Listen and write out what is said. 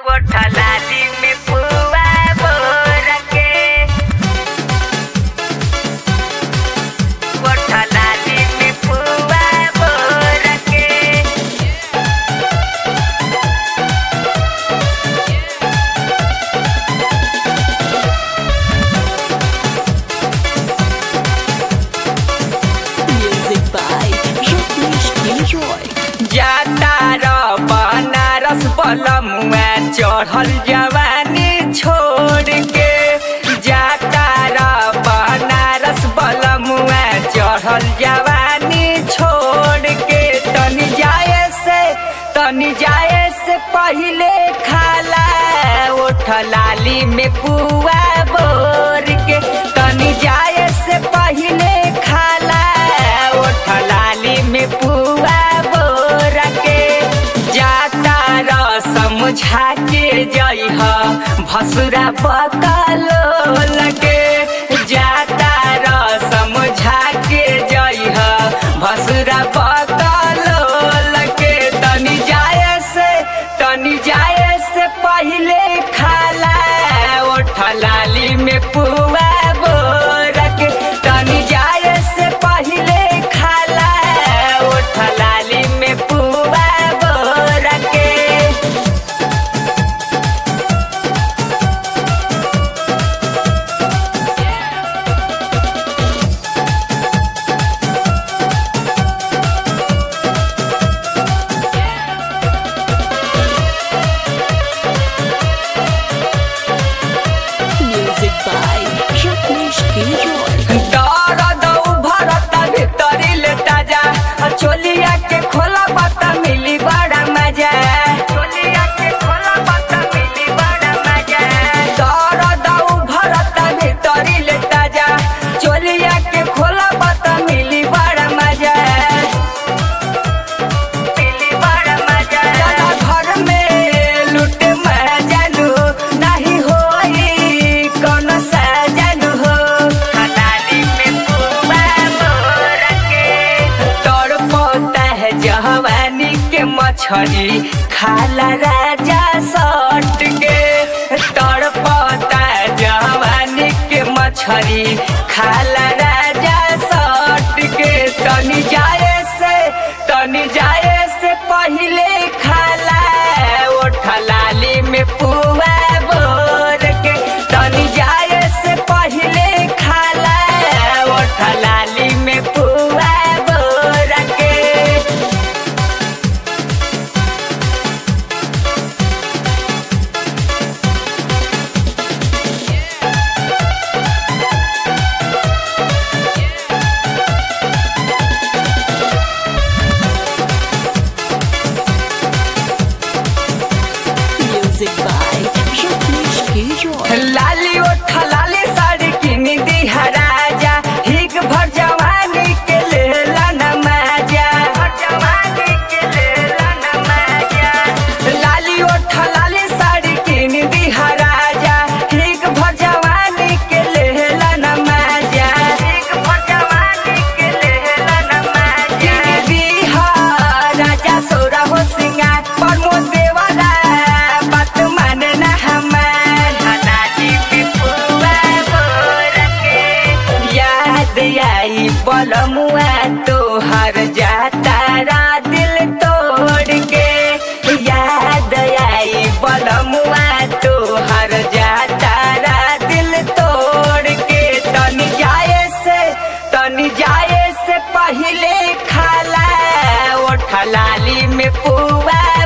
Ojalali me pueda por aquí. Ojalali me pueda por aquí. Music by Rajneesh Gilroy. जाता र बनारस बलमुआ चढ़ल जवानी छोड़ के जाता र बनारस बलमुआ चढ़ल जवानी छोड़ के तनी जाए से तनी जाए से पहिले खाला ओठ लाली में पुआ बोर के तनी जाए से पहिले खाला ओठ लाली में पुआ बोर के जाता र समझा के जइह भसुरा बकलो लगे जाता र समझा के जइह भसुरा बकलो लगे तनी जाए से तनी जाए से पहिले खाला ओठ लाली में पुआ बोर के तनी जाए से पहिले खाला ओठ लाली में पुआ बोर के Music by Rajneesh Gilroy. दर्द उभरत भितरी ले ताजा चोलिया के खोला पता मिली बड़ा मजा चोलिया के खोला पता मिली बड़ा मजा दर्द उभरत भितरी ले ताजा चोलिया के खोला पता मिली बड़ा मजा मिली बड़ा मजा दादा घर में लूट मजालू नहीं होई कोनो सजालू हो खलाली में पुआ मोर के तोड़ पोता है जवानी के मछली खाला राजा सट के तोड़ पोता है जवानी के मछली खाला राजा सट के तनी जाए से तनी जाए से पहिले खाला ओठ लाली में पुआ बोर के तनी जाए से पहिले खाला ओठ लाली में पुआ बोर के Music by Rajneesh Gilroy. लाली ओठ लाली साड़ी किन दी राजा हिग भर जवानी के लेला नमाजा जवानी के लेला नमाजा लाली ओठ लाली साड़ी किन दी राजा हिग भर जवानी के लेला नमाजा हिग भर जवानी के लेला नमाजा दी राजा सोरा हो सिंगार प्रमोद देवरा बात माने ना हमार हलाली में पुआ बोर के याद आई बलमुआ तोहर जाता रा दिल तोड़ के याद आई बलमुआ तोहर जाता रा दिल तोड़ के तनी जाए से तनी जाए से पहिले खाला ओठ लाली में पुआ